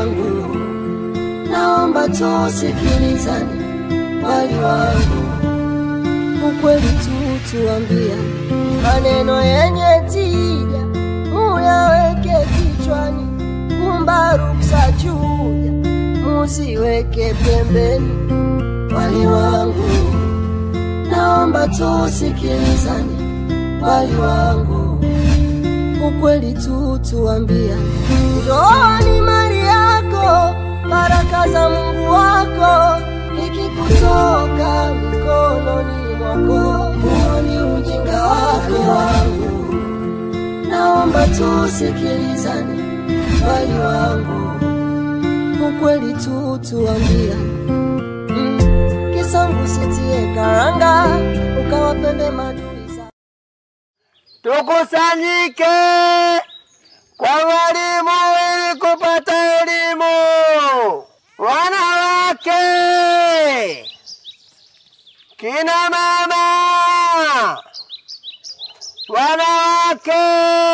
wangu, naomba tusikilizane, wali wangu, ukweli tu tuambia, maneno yenye tija muyaweke kichwani, kumba ruksa chuja musiweke pembeni, wali wangu, naomba tusikilizane, wali wangu, ukweli tu tuambia, ndoa ni mali yako, baraka za Mungu wako ikikutoka mikononi mwako, huo ni ujinga wako wangu, naomba tusikilizane, wali wangu, ukweli tu tuambia, mm, kisangu sitie karanga, ukawapende madui za Tukusanyike kwa walimu ili kupata elimu. Wanawake, kina mama, wanawake,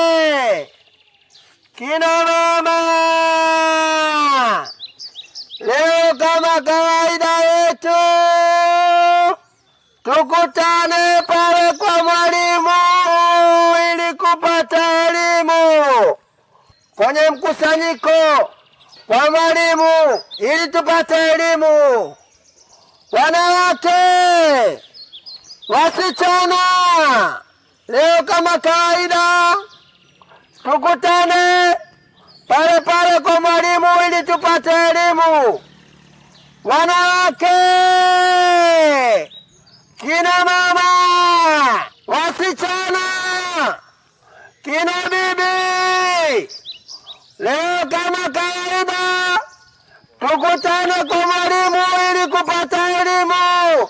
kina mama, leo kama kawaida yetu tukutane pale kwa mwalimu ili kupata elimu kwenye mkusanyiko kwa mwalimu ili tupate elimu. Wanawake, wasichana, leo kama kawaida tukutane pale pale kwa mwalimu ili tupate elimu. Wanawake, kina mama, wasichana, kina bibi, leo kama kawaida tukutane kwa mwalimu ili kupata elimu.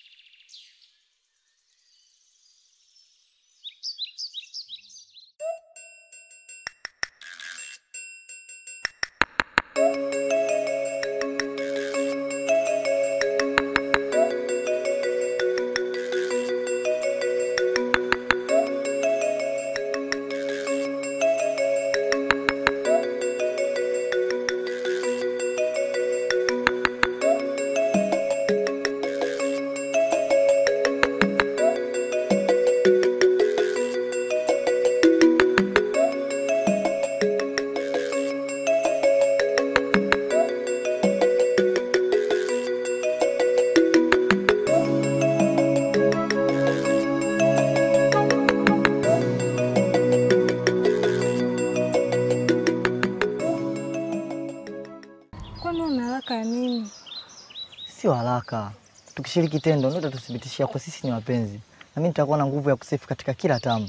Kwani una haraka ya nini? Sio haraka, tukishiriki tendo ndio tatuthibitishia kwa sisi ni wapenzi, na mimi nitakuwa na nguvu ya kusifu katika kila tamu.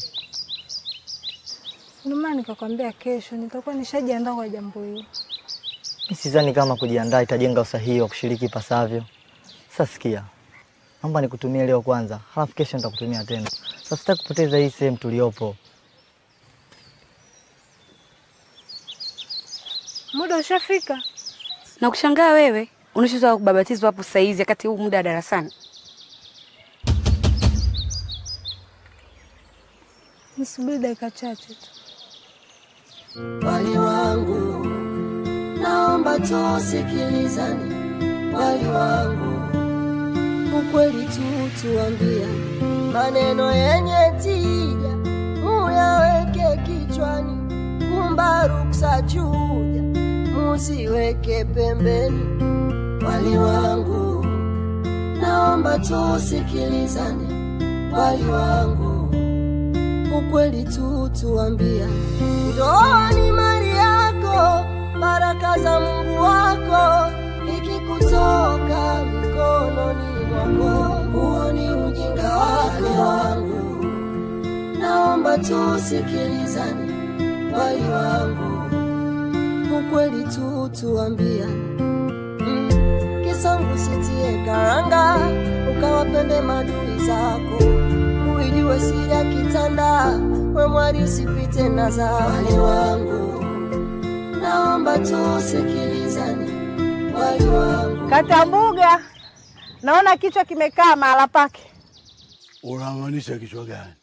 Ndio maana nikakwambia kesho nitakuwa nishajiandaa kwa jambo hilo. Mimi sidhani kama kujiandaa itajenga usahihi wa kushiriki ipasavyo. Sasa sikia, naomba nikutumie leo kwanza, halafu kesho nitakutumia tena. Sasa sitaki kupoteza hii sehemu tuliopo. Muda ushafika. Na kushangaa wewe unachotaka kubabatizwa hapo saizi wakati huu muda wa darasani. Nisubiri dakika chache tu. wali wangu, naomba tusikilizane, wali wangu, ukweli tu tuambia, maneno yenye tija muyaweke kichwani, kumba ruksa chuja musiweke pembeni, wali wangu, naomba tusikilizane, wali wangu ukweli tu tuambia, ndoa ni mali yako, baraka za Mungu wako ikikutoka mikononi mwako, huo ni ujinga wako wangu, naomba tusikilizane, wali wangu, ukweli tu tuambia, mm, kisangu sitie karanga, ukawapende madui zako uijue siri ya kitanda, we mwari usipite na za wali wangu, naomba tusikilizane, wali wangu. Katambuga, naona kichwa kimekaa mahala pake, Unamaanisha kichwa gani?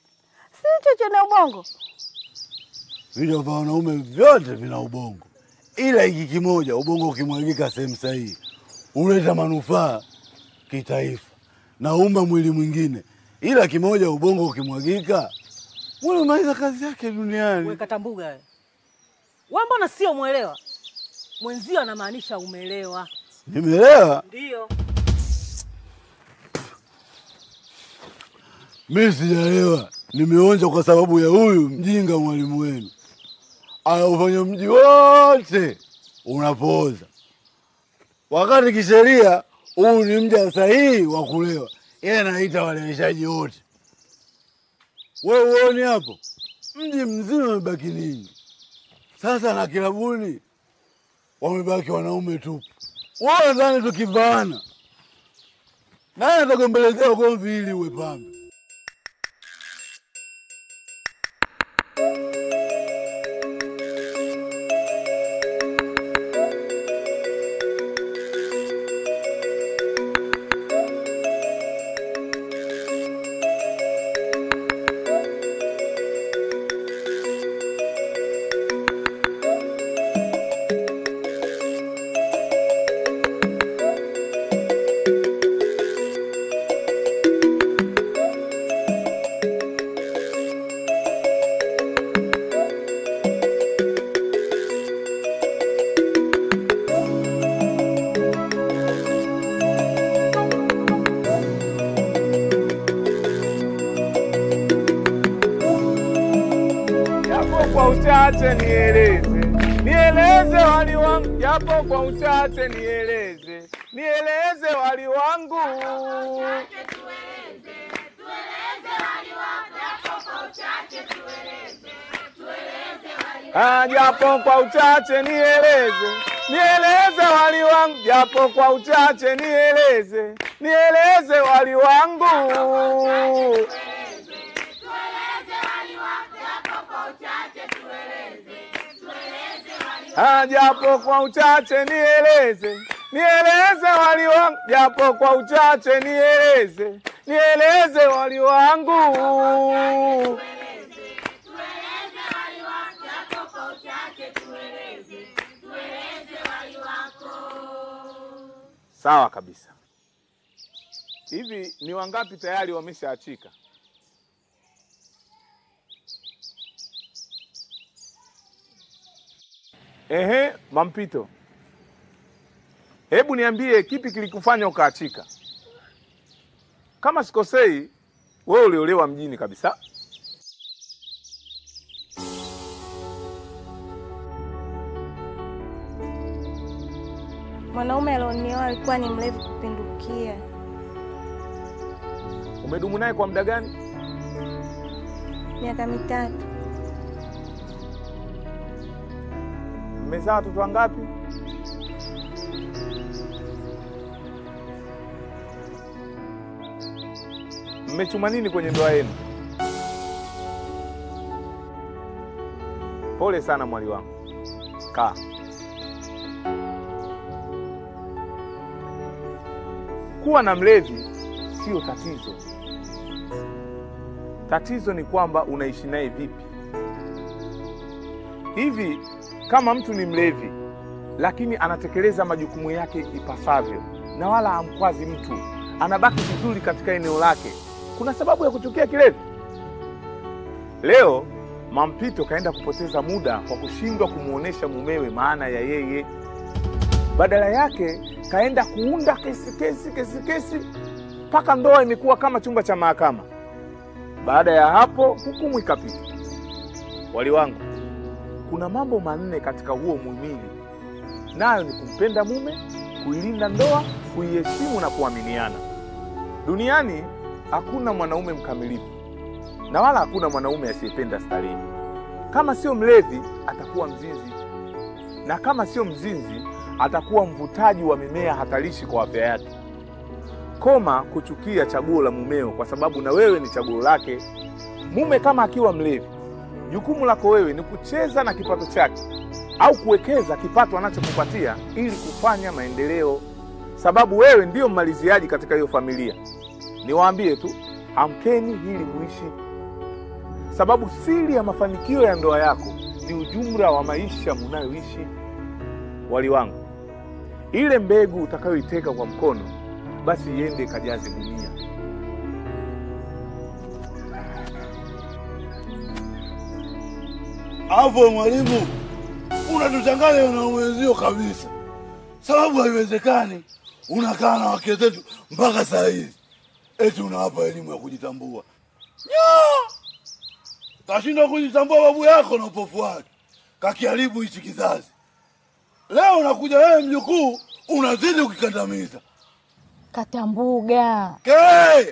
si hicho chenye ubongo. Vichwa vya wanaume vyote vina ubongo, ila hiki kimoja, ubongo ukimwagika sehemu sahihi huleta manufaa kitaifa na umma mwili mwingine, ila kimoja, ubongo ukimwagika mwili umaliza kazi yake duniani. Wekatambuga wewe. Wewe mbona sio mwelewa? Mwenzio anamaanisha umelewa. Nimeelewa Ndio. mimi, sijalewa, nimeonja kwa sababu ya huyu mjinga mwalimu wenu, anaufanya mji wote unapooza, wakati kisheria huu ni mja sahihi wa kulewa. Yeye anaita waleweshaji wote. Wewe uoni hapo, mji mzima umebaki nini sasa? Na kilabuni wamebaki wanaume tu. Wewe nadhani tukivaana, naye atakuembelezea ugomvi ili uwe pambe. japo kwa uchache nieleze, nieleze wali wangu, japo kwa uchache nieleze, nieleze wali wangu. Ah, japo kwa uchache nieleze, nieleze wali wangu, japo kwa uchache nieleze, nieleze wali wangu. Ah, japo kwa uchache nieleze, nieleze wali wangu, japo kwa uchache nieleze, nieleze wali wangu. Sawa kabisa. Hivi ni wangapi tayari wameshaachika? Ehe, Mampito, hebu niambie kipi kilikufanya ukaachika? Kama sikosei, wewe uliolewa mjini kabisa. Mwanaume alionioa alikuwa ni mlevi kupindukia. Umedumu naye kwa muda gani? Miaka mitatu. Mmezaa watoto wangapi? Mmechuma nini kwenye ndoa yenu? Pole sana mwali wangu. Kaa. Kuwa na mlevi sio tatizo. Tatizo ni kwamba unaishi naye vipi. Hivi kama mtu ni mlevi lakini anatekeleza majukumu yake ipasavyo na wala hamkwazi mtu, anabaki vizuri katika eneo lake, kuna sababu ya kuchukia kilevi? Leo Mampito kaenda kupoteza muda kwa kushindwa kumwonyesha mumewe maana ya yeye. Badala yake kaenda kuunda kesi kesi kesi kesi mpaka ndoa imekuwa kama chumba cha mahakama. Baada ya hapo hukumu ikapita. Wali wangu, kuna mambo manne katika huo muhimili, nayo ni kumpenda mume, kuilinda ndoa, kuiheshimu na kuaminiana. Duniani hakuna mwanaume mkamilifu na wala hakuna mwanaume asiyependa starehe. Kama sio mlevi, atakuwa mzinzi, na kama sio mzinzi, atakuwa mvutaji wa mimea hatarishi kwa afya yake. Koma kuchukia chaguo la mumeo, kwa sababu na wewe ni chaguo lake. Mume kama akiwa mlevi, jukumu lako wewe ni kucheza na kipato chake au kuwekeza kipato anachokupatia ili kufanya maendeleo, sababu wewe ndiyo mmaliziaji katika hiyo familia. Niwaambie tu, amkeni ili muishi, sababu siri ya mafanikio ya ndoa yako ni ujumla wa maisha munayoishi. wali wangu, ile mbegu utakayoiteka kwa mkono, basi iende ikajaze gunia. Hapo mwalimu, unatuchanganya na mwenzio kabisa, sababu haiwezekani unakaa na wake zetu mpaka saa hizi eti unawapa elimu ya kujitambua. Nyaa! Kashinda kujitambua babu yako na upofu wake, kakiharibu hichi kizazi. Leo unakuja wewe mjukuu, unazidi kukikandamiza. Katambuga. Ke!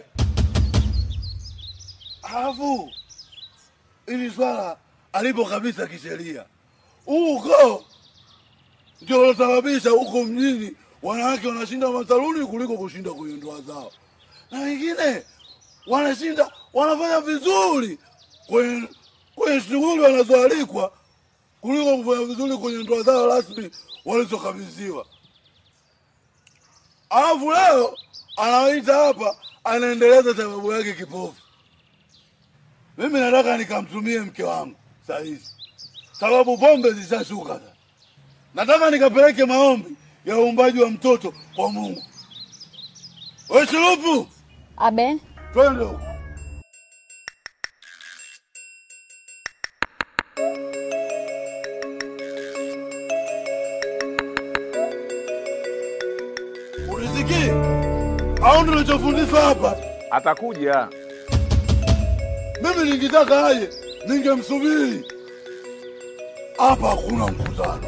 Alafu ili swala alipo kabisa kisheria, huu ukoo ndio ulosababisha huko mjini wanawake wanashinda masaluni kuliko kushinda kwenye ndoa zao, na wengine wanashinda wanafanya vizuri kwenye kwenye shughuli wanazoalikwa kuliko kufanya vizuri kwenye ndoa zao rasmi walizokabidhiwa. Alafu leo anawaita hapa, anaendeleza sababu yake kipofu. Mimi nataka nikamtumie mke wangu saa hizi, sababu pombe zishashuka sasa. Nataka nikapeleke maombi ya uumbaji wa mtoto kwa Mungu. We Shulupu, Abe, twende huko. Unisikii au ndio unachofundishwa hapa? Atakuja. Mimi ningetaka aje, ningemsubiri hapa. Hakuna mkutano.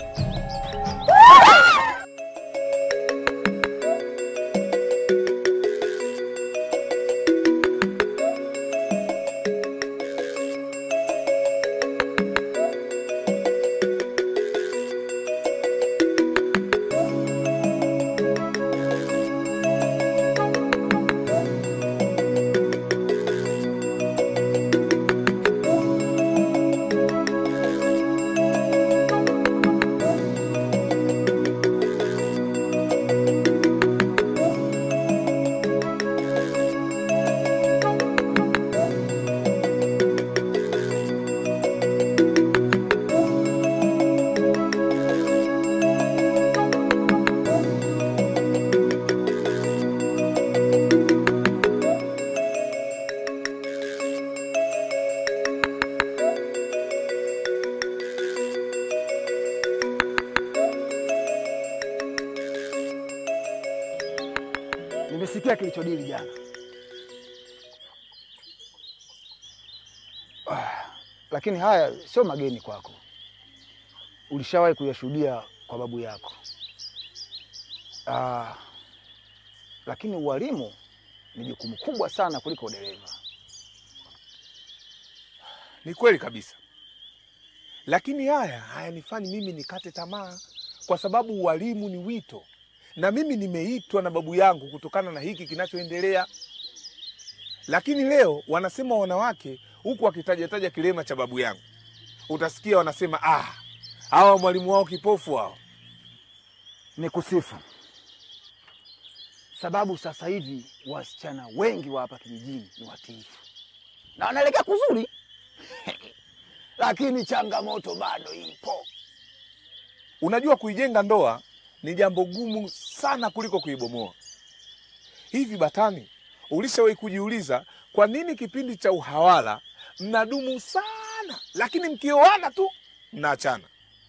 Nimesikia kilichodili jana. Ah, lakini haya sio mageni kwako, ulishawahi kuyashuhudia kwa babu yako. Ah, lakini ualimu ni jukumu kubwa sana kuliko udereva. Ni kweli kabisa, lakini haya hayanifanyi mimi nikate tamaa, kwa sababu ualimu ni wito, na mimi nimeitwa na babu yangu kutokana na hiki kinachoendelea. Lakini leo wanasema wanawake, huku wakitajataja kilema cha babu yangu, utasikia wanasema ah, hawa mwalimu wao kipofu hao. Ni kusifu sababu sasa hivi wasichana wengi wa hapa kijijini ni watiifu na wanaelekea kuzuri, lakini changamoto bado ipo. Unajua, kuijenga ndoa ni jambo gumu sana kuliko kuibomoa. Hivi Batani, ulishawahi kujiuliza kwa nini kipindi cha uhawala mnadumu sana, lakini mkioana tu mnaachana?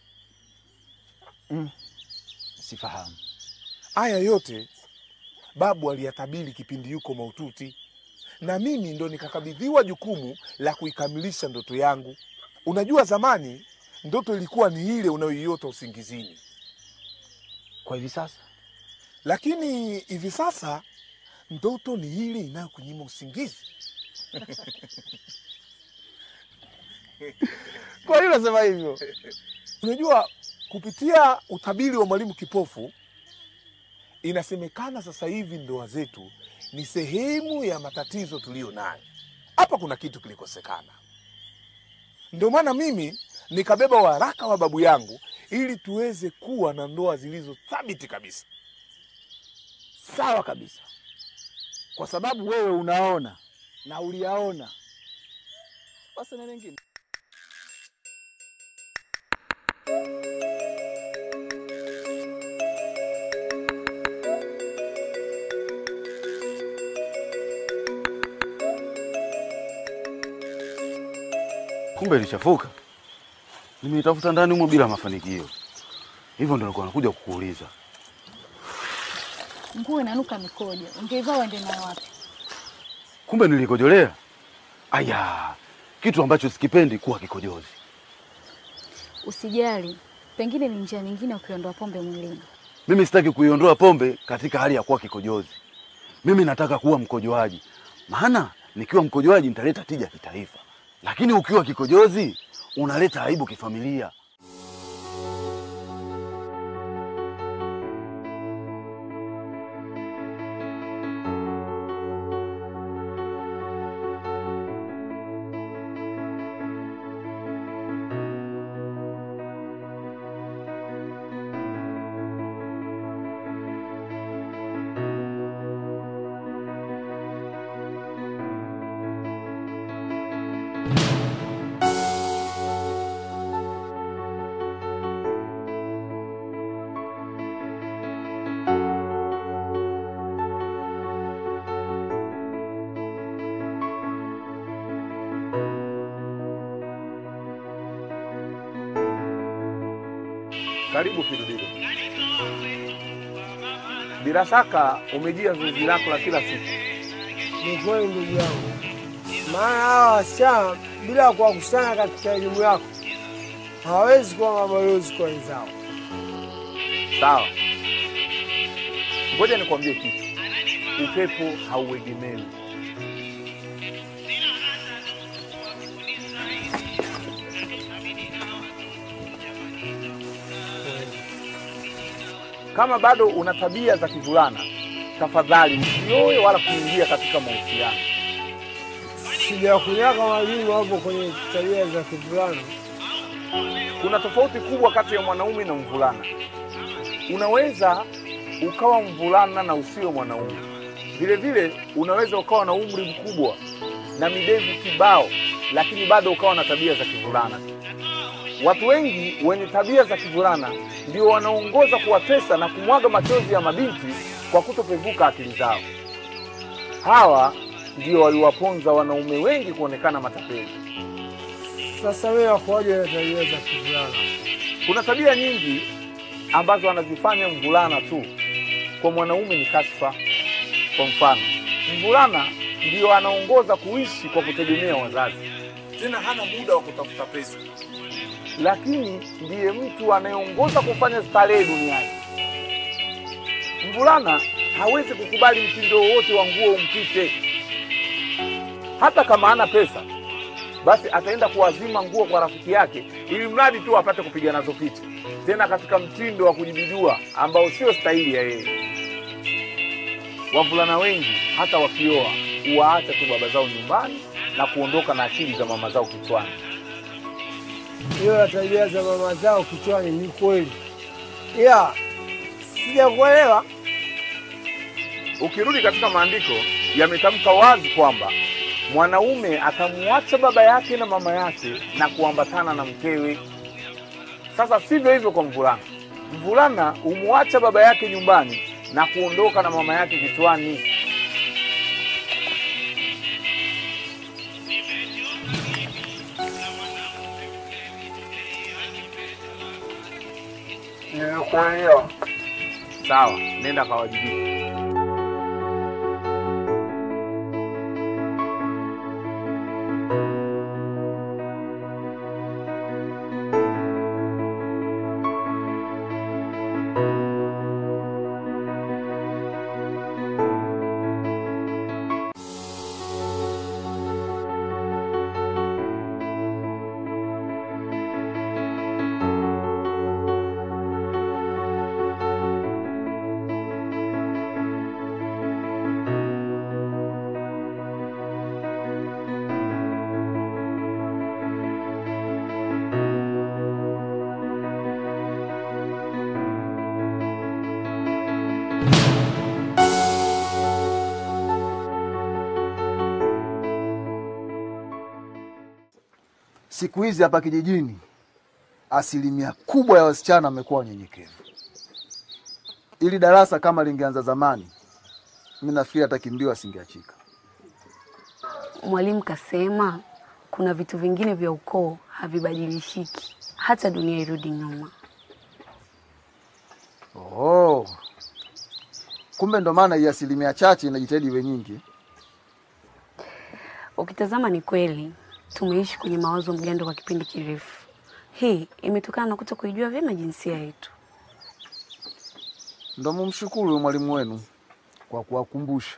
Mm, sifahamu. Haya yote babu aliyatabiri kipindi yuko maututi, na mimi ndo nikakabidhiwa jukumu la kuikamilisha ndoto yangu. Unajua, zamani ndoto ilikuwa ni ile unayoiota usingizini, Kwa hivi sasa lakini hivi sasa ndoto ni ile inayokunyima usingizi. kwa hiyo unasema hivyo? Unajua, kupitia utabiri wa mwalimu kipofu, inasemekana sasa hivi ndoa zetu ni sehemu ya matatizo tuliyo nayo. Hapa kuna kitu kilikosekana, ndio maana mimi nikabeba waraka wa babu yangu ili tuweze kuwa na ndoa zilizo thabiti kabisa. Sawa kabisa, kwa sababu wewe unaona na uliyaona. Basi na mengine Kumbe ilichafuka. Nimeitafuta ndani humo bila mafanikio. Hivyo ndio nilikuwa nakuja kukuuliza. Nguo inanuka mikojo, ungeivaa uende nayo wapi? Kumbe nilikojolea. Aya, kitu ambacho sikipendi kuwa kikojozi. Usijali, pengine ni njia nyingine ya kuiondoa pombe mwilini. Mimi sitaki kuiondoa pombe katika hali ya kuwa kikojozi. Mimi nataka kuwa mkojoaji, maana nikiwa mkojoaji nitaleta tija kitaifa, lakini ukiwa kikojozi unaleta aibu kifamilia. Karibu Firdilo. Bila shaka umejia zoezi lako la kila siku. Ni kweli ndugu yangu, maana hawa wasichana bila kuwakusanya katika elimu yako hawawezi kuwa mabalozi kwa wenzao. Sawa, ngoja nikwambie kitu. Upepo hauegemewi. Kama bado una tabia za kivulana, tafadhali usioe wala kuingia katika mahusiano. Sijakunyaka mwalimu hapo kwenye tabia za kivulana. Kuna tofauti kubwa kati ya mwanaume na mvulana. Unaweza ukawa mvulana na usiwe mwanaume. Vile vile unaweza ukawa na umri mkubwa na midevu kibao, lakini bado ukawa na tabia za kivulana. Watu wengi wenye tabia za kivulana ndio wanaongoza kuwatesa na kumwaga machozi ya mabinti kwa kutopevuka akili zao. Hawa ndio waliwaponza wanaume wengi kuonekana matapeli. Sasa wewe wakuaje na tabia za kivulana? Kuna tabia nyingi ambazo anazifanya mvulana tu, kwa mwanaume ni kashfa. Kwa mfano, mvulana ndiyo anaongoza kuishi kwa kutegemea wazazi, tena hana muda wa kutafuta pesa, lakini ndiye mtu anayeongoza kufanya starehe duniani. Mvulana hawezi kukubali mtindo wowote wa nguo umpite, hata kama hana pesa basi ataenda kuwazima nguo kwa rafiki yake ili mradi tu apate kupiga nazo picha, tena katika mtindo wa kujibidua ambao sio stahili ya yeye. Wavulana wengi hata wakioa huwaacha tu baba zao nyumbani na kuondoka na akili za mama zao kichwani. Hiyo ya tabia za mama zao kichwani ni kweli, ila sijakuelewa. Ukirudi katika maandiko, yametamka wazi kwamba mwanaume atamwacha baba yake na mama yake na kuambatana na mkewe. Sasa sivyo hivyo kwa mvulana. Mvulana humwacha baba yake nyumbani na kuondoka na mama yake kichwani. Nimekuelewa. Sawa, nenda kawajibike. Siku hizi hapa kijijini, asilimia kubwa ya wasichana wamekuwa wanyenyekevu. Ili darasa kama lingeanza zamani, mimi nafikiri hata kimbio asingeachika. Mwalimu kasema kuna vitu vingine vya ukoo havibadilishiki hata dunia irudi nyuma. Oh. Kumbe ndo maana hii asilimia chache inajitahidi iwe nyingi. Ukitazama ni kweli tumeishi kwenye mawazo mgando kwa kipindi kirefu. Hii imetokana na kuto kuijua vyema jinsia yetu. Ndo mumshukuru huyo mwalimu wenu kwa kuwakumbusha.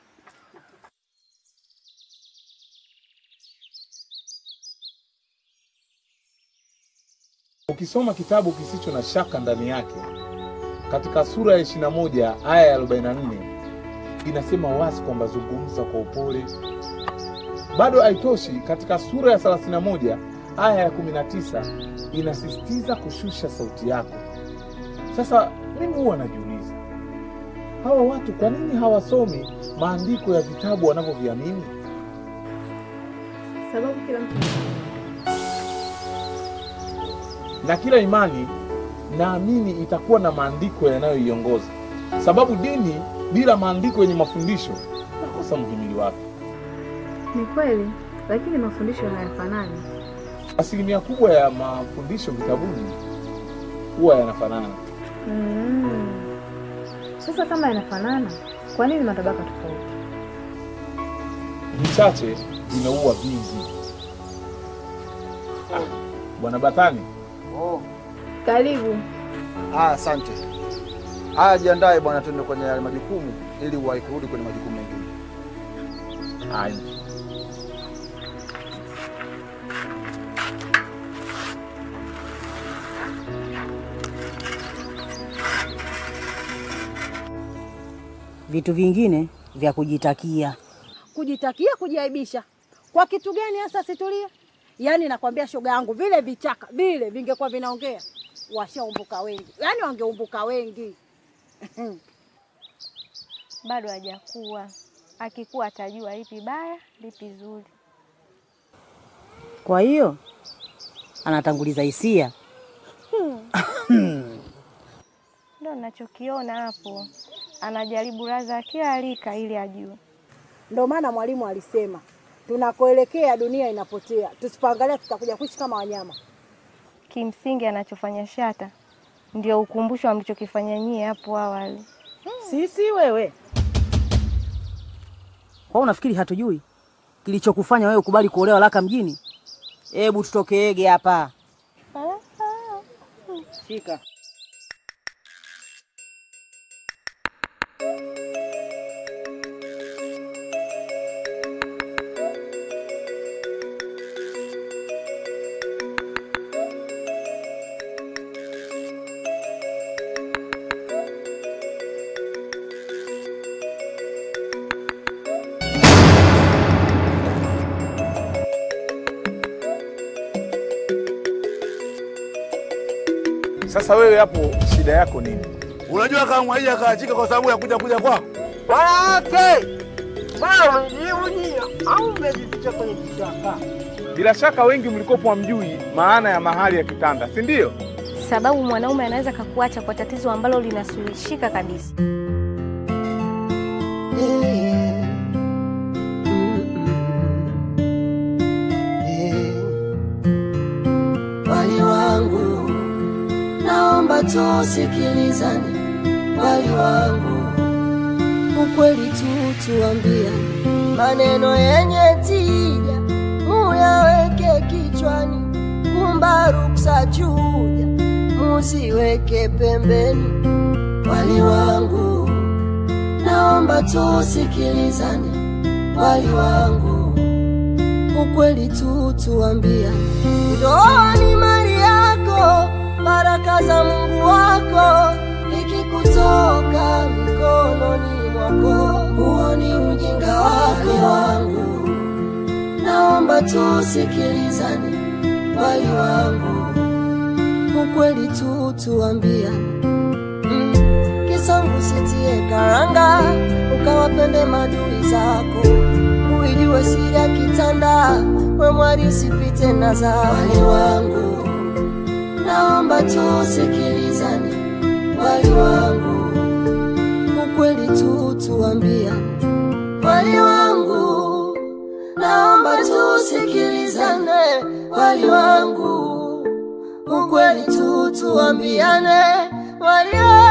Ukisoma kitabu kisicho na shaka ndani yake, katika sura ya 21 aya ya 44 inasema wazi kwamba zungumza kwa upole. Bado haitoshi, katika sura ya 31 aya ya 19 inasisitiza kushusha sauti yako. Sasa mimi huwa najiuliza, hawa watu kwa nini hawasomi maandiko ya vitabu wanavyoviamini? Sababu kila mtu na kila imani naamini itakuwa na maandiko yanayoiongoza, sababu dini bila maandiko yenye mafundisho nakosa muhimili wake. ni kweli, lakini mafundisho hayafanani. Asilimia kubwa ya mafundisho vitabuni huwa yanafanana. Mm. Sasa kama yanafanana, kwa nini matabaka tofauti? Vichache vimeua vingi. Ah, Bwana Batani, Oh. Karibu. Ah, asante. Haya, jiandae bwana, tuende kwenye yale majukumu ili uwahi kurudi kwenye majukumu mengine. haya Vitu vingine vya kujitakia. Kujitakia, kujiaibisha kwa kitu gani hasa? Situlia. Yaani nakwambia shoga yangu, vile vichaka vile vingekuwa vinaongea washaumbuka wengi, yaani wangeumbuka wengi. Bado hajakuwa, akikuwa atajua lipi baya lipi zuri. Kwa hiyo anatanguliza hisia. Ndo nachokiona hapo, anajaribu raza kila rika ili ajue. Ndio maana mwalimu alisema tunakoelekea dunia inapotea, tusipoangalia tutakuja kuishi kama wanyama. Kimsingi anachofanya Shata ndio ukumbusho wa mlichokifanya nyie hapo awali. Sisi wewe, Kwa hiyo unafikiri hatujui kilichokufanya wewe ukubali kuolewa Laka mjini? Hebu tutokeege hapa. Shika. Sasa wewe hapo shida yako nini? Unajua kama Mwaija akaachika kwa sababu ya kuja kuja kwako? Wanawake, bwana umejibu nyia au umejificha kwenye kichaka? Bila shaka wengi mlikopo hamjui maana ya mahali ya kitanda, si ndio? Sababu mwanaume anaweza kakuacha kwa tatizo ambalo linasuluhishika kabisa. Wali wangu, naomba tusikilizane. Wali wangu, ukweli tu tuambia, maneno yenye tija muyaweke kichwani, kumba ruksa chuja muziweke pembeni. Wali wangu, naomba tusikilizane. Wali wangu, ukweli tu tuambia, ndoa ni mali yako, baraka za Mungu wako, ikikutoka mikononi mwako, huo ni ujinga wako. wangu, naomba tusikilizane. Wali wangu, ukweli tu tuambia, mm, kisangu sitie karanga, ukawapende madui zako uijue siri ya kitanda, we mwari sipite na za wali wangu, naomba tusikilizane. Wali wangu, ukweli tu tuambia. Wali wangu, naomba tusikilizane, wali wangu, ukweli tu tuambiane, wali wangu.